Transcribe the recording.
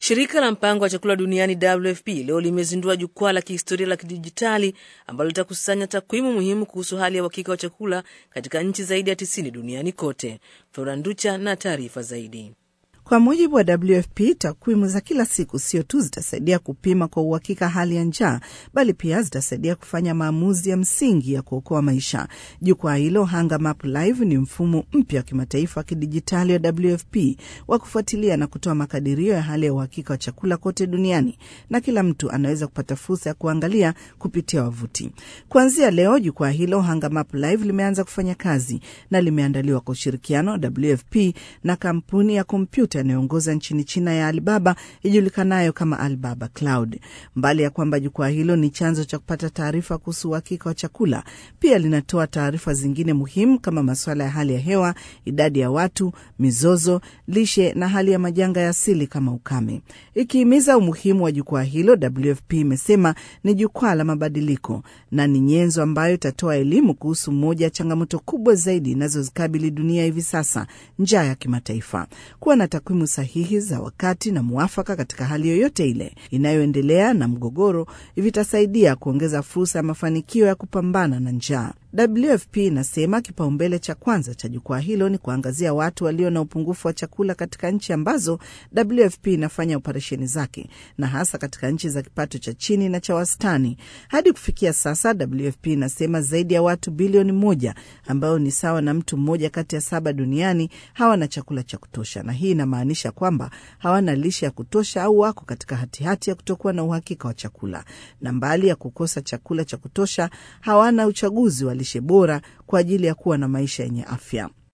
Shirika la mpango wa chakula duniani WFP leo limezindua jukwaa la kihistoria la kidijitali ambalo litakusanya takwimu muhimu kuhusu hali ya uhakika wa chakula katika nchi zaidi ya tisini duniani kote. Flora Nducha na taarifa zaidi. Kwa mujibu wa WFP, takwimu za kila siku sio tu zitasaidia kupima kwa uhakika hali ya njaa, bali pia zitasaidia kufanya maamuzi ya msingi ya kuokoa maisha. Jukwaa hilo Hunger Map Live ni mfumo mpya wa kimataifa wa kidijitali wa WFP wa kufuatilia na kutoa makadirio ya hali ya uhakika wa chakula kote duniani, na kila mtu anaweza kupata fursa ya kuangalia kupitia wavuti. Kuanzia leo, jukwaa hilo Hunger Map Live limeanza kufanya kazi na limeandaliwa kwa ushirikiano wa WFP na kampuni ya kompyuta yanayoongoza nchini China ya Alibaba ijulikanayo kama Alibaba Cloud. Mbali ya kwamba jukwaa hilo ni chanzo cha kupata taarifa kuhusu uhakika wa chakula, pia linatoa taarifa zingine muhimu kama masuala ya hali ya hewa, idadi ya watu, mizozo, lishe na hali ya majanga ya asili kama ukame. Ikihimiza umuhimu wa jukwaa hilo, WFP imesema ni jukwaa la mabadiliko na ni nyenzo ambayo itatoa elimu kuhusu moja ya changamoto kubwa zaidi inazozikabili dunia hivi sasa, njaa ya kimataifa. Kuwa na takwimu sahihi za wakati na mwafaka katika hali yoyote ile inayoendelea na mgogoro vitasaidia kuongeza fursa ya mafanikio ya kupambana na njaa. WFP inasema kipaumbele cha kwanza cha jukwaa hilo ni kuangazia watu walio na upungufu wa chakula katika nchi ambazo WFP inafanya operesheni zake na hasa katika nchi za kipato cha chini na cha wastani. Hadi kufikia sasa, WFP inasema zaidi ya watu bilioni moja ambao ni sawa na mtu mmoja kati ya saba duniani hawana chakula cha kutosha, na hii inamaanisha kwamba hawana lishe ya kutosha au wako katika hatihati ya kutokuwa na uhakika wa chakula, na mbali ya kukosa chakula cha kutosha, hawana uchaguzi wa lishe bora kwa ajili ya kuwa na maisha yenye afya.